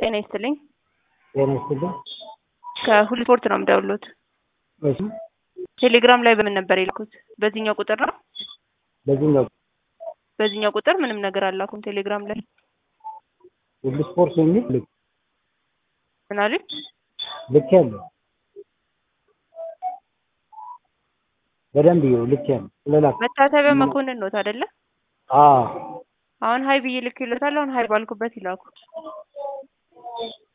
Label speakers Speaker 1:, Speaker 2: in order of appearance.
Speaker 1: ጤና ይስጥልኝ።
Speaker 2: ጤና ይስጥልኝ።
Speaker 1: ከሁሉ ስፖርት ነው የምደውሉት።
Speaker 2: እሺ
Speaker 1: ቴሌግራም ላይ በምን ነበር የልኩት? በዚህኛው ቁጥር ነው።
Speaker 2: በዚህኛው
Speaker 1: በዚህኛው ቁጥር ምንም ነገር አላኩም። ቴሌግራም ላይ
Speaker 2: ሁሉ ስፖርት የሚል ልክ
Speaker 1: ምን አሉኝ?
Speaker 2: ልክ ያለው በደንብ ይኸው ልክ ያለው ስለላክ
Speaker 1: መታሰቢያ መኮንን ኖት አይደለ?
Speaker 2: አዎ
Speaker 1: አሁን ሀይ ብዬ ልክ ይሎታል። አሁን ሀይ ባልኩበት ይላኩ።